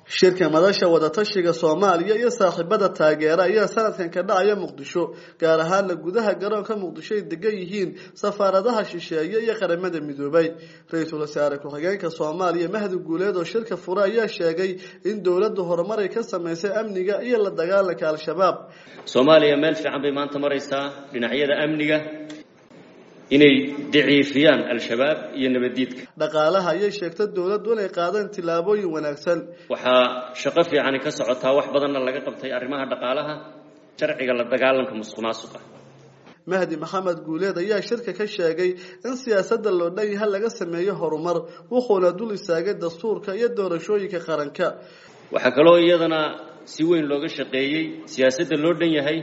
shirka madasha wadatashiga soomaaliya iyo saaxiibada taageera ayaa sanadkan ka dhacaya muqdisho gaar ahaana gudaha garoonka muqdisho ay degan yihiin safaaradaha shisheeye iyo qaramada midoobay ra-iisul wasaare ku-xigeenka soomaaliya mahdi guuleed oo shirka fure ayaa sheegay in dowladdu horumar ay ka samaysay amniga iyo la dagaalanka al-shabaab soomaaliya meel fiican bay maanta maraysaa dhinacyada amniga inay daciifiyaan al-shabaab iyo nabaddiidka dhaqaalaha ayay sheegta dowladdu inay qaadeen tillaabooyin wanaagsan waxaa shaqo fiicani ka socotaa wax badanna laga qabtay arrimaha dhaqaalaha sharciga la dagaalanka musuq maasuqa mahdi maxamed guuleed ayaa shirka ka sheegay in siyaasadda loo dhan yaha laga sameeyo horumar wuxuuna dul istaagay dastuurka iyo doorashooyinka qaranka waxaa kaloo iyadana si weyn looga shaqeeyey siyaasadda loo dhan yahay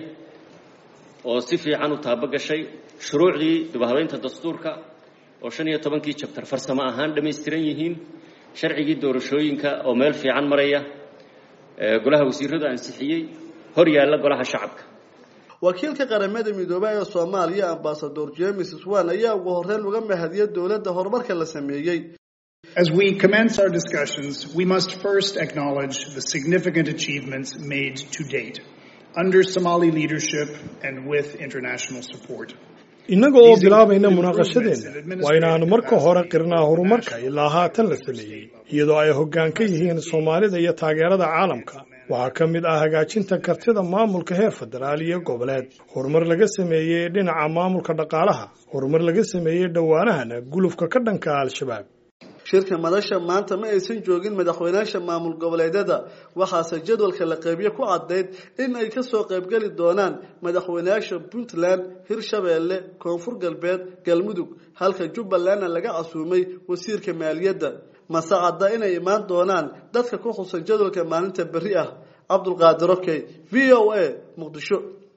oo si fiican u taabogashay shuruucdii dibhabeynta dastuurka oo shan iyo tobankii jabtar farsamo ahaan dhammaystiran yihiin sharcigii doorashooyinka oo meel fiican maraya golaha wasiiradu ansixiyey hor yaalla golaha shacabka wakiilka qaramada midoobay ee soomaaliya ambasador james swan ayaa ugu horreyn uga mahadiyay dowladda horumarka la sameeyey As we commence our discussions, we must first acknowledge the significant achievements made to date under Somali leadership and with international support. innaga oo bilaabayna munaaqashadeenna waa inaannu marka hore qirnaa horumarka ilaa haatan la sameeyey iyadoo ay hoggaan ka yihiin soomaalida iyo taageerada caalamka waxaa ka mid ah hagaajinta kartida maamulka heer federaal iyo goboleed horumar laga sameeyey dhinaca maamulka dhaqaalaha horumar laga sameeyey dhowaanahana gulufka ka dhanka al-shabaab shirka madasha maanta ma aysan joogin madaxweynaasha maamul goboleedyada waxaase jadwalka la qeybiye ku caddayd in ay kasoo qaybgeli doonaan madaxweynayaasha puntland hirshabeelle koonfur galbeed galmudug halka jubbalandna laga casuumay wasiirka maaliyadda mase cadda inay imaan doonaan dadka ku xusan jadwalka maalinta berri ah cabdulqaadir okey v o a muqdisho